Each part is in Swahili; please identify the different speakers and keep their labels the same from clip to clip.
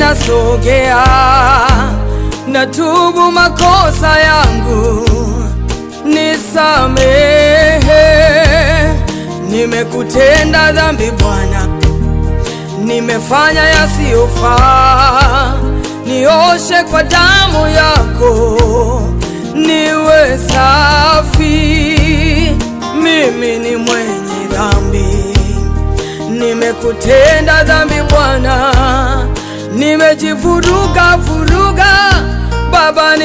Speaker 1: ninasogea, natubu makosa yangu, nisamehe. Nimekutenda dhambi Bwana, nimefanya yasiyofaa, nioshe kwa damu yako, niwe safi. Mimi ni mwenye dhambi, nimekutenda dhambi Bwana, nimejivuruga vuruga, Baba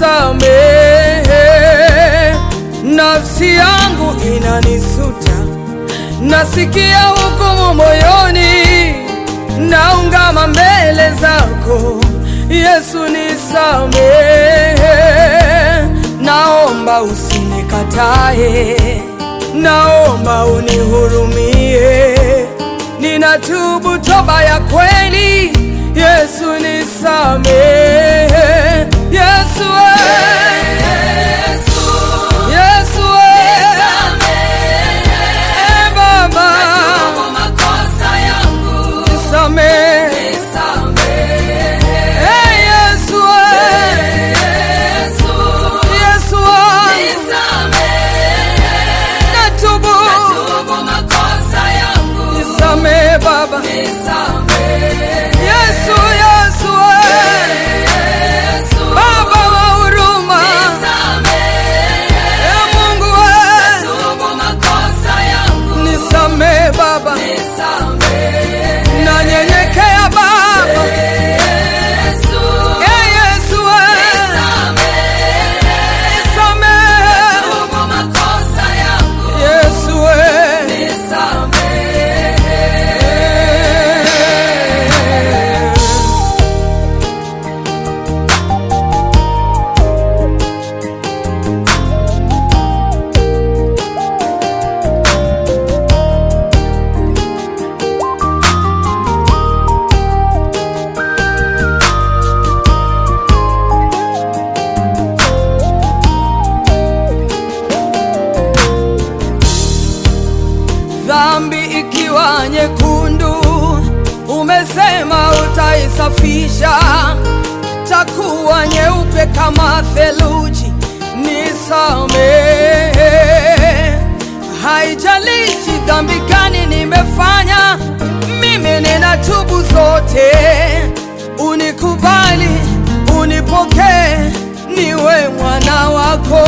Speaker 1: nisamehe. Nafsi yangu inanisuta, nasikia hukumu moyoni, naungama mbele zako Yesu, nisamehe. Naomba usinikatae, naomba unihurumie, ninatubu toba ya kweli. Yesu nisamehe, Yesu eh. Yesu eh. Eh, Baba nisamehe, eh, Yesu eh. Yesu wangu natubu, nisamehe Baba Yesu, Yesu eh. Baba wa huruma, eh, Mungu eh. nisamehe Baba, nanyenyekea Baba, eh, Yesu eh. nisamehe Yesu eh. Dhambi ikiwa nyekundu, umesema utaisafisha, takuwa nyeupe kama theluji. Nisamehe, haijalishi dhambi gani nimefanya, mimi ninatubu zote. Unikubali, unipokee, niwe mwana wako.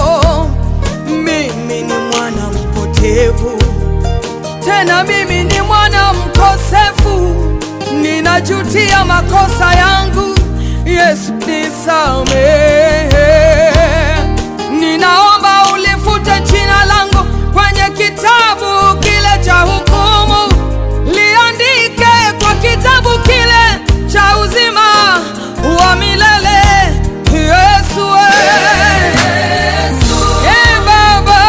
Speaker 1: Mimi ni mwana mpotevu tena mimi ni mwana mkosefu, ninajutia makosa yangu. Yesu nisamehe, ninaomba ulifute jina langu kwenye kitabu kile cha hukumu, liandike kwa kitabu kile cha uzima wa milele. Yesu eh. Eh, Baba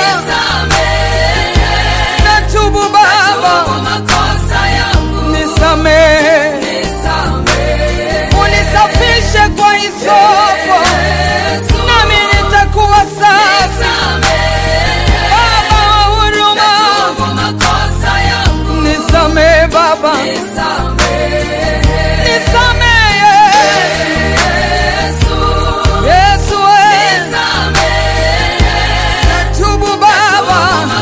Speaker 1: natubu Baba, nisamehe, unisafishe kwa hisopo, nami nitakuwa safi. Baba wa huruma, nisamehe Baba, nisamehe Yesu, eh. natubu Baba,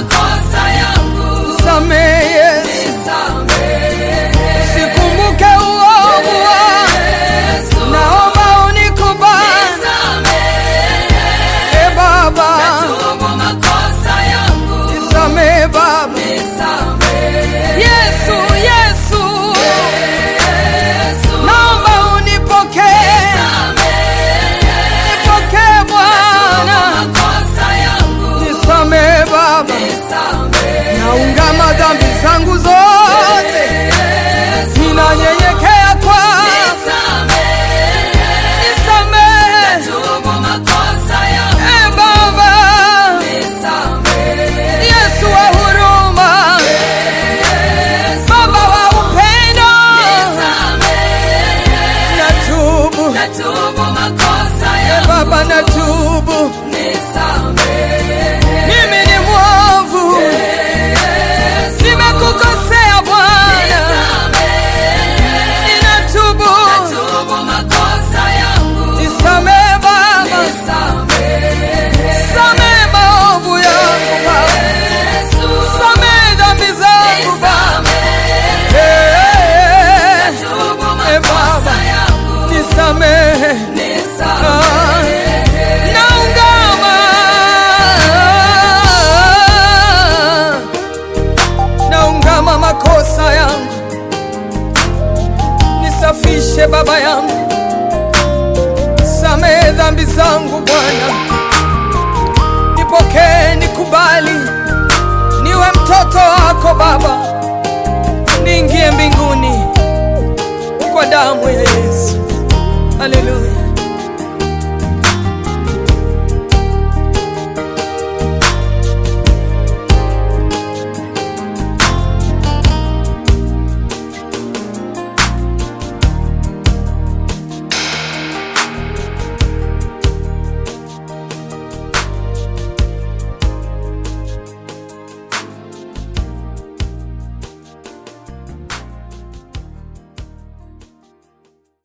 Speaker 1: nisamehe Yesu, sikumbuke uovu wangu. Naomba unikubali, e Baba, nisamehe Baba. Yesu, Yesu, naomba unipokee, nipokee Bwana, nisamehe Baba, naungama dhambi zangu zote, ninanyenyekea kwako, nisamehe e Baba, Yesu wa huruma, Baba wa upendo, natubu e Baba, natubu, mimi ni mwovu, nimekukosea Bwana, ninatubu nibadilishe Baba yangu, samehe dhambi zangu Bwana, nipokee, nikubali, niwe mtoto wako Baba, niingie mbinguni kwa damu ya Yesu. Haleluya.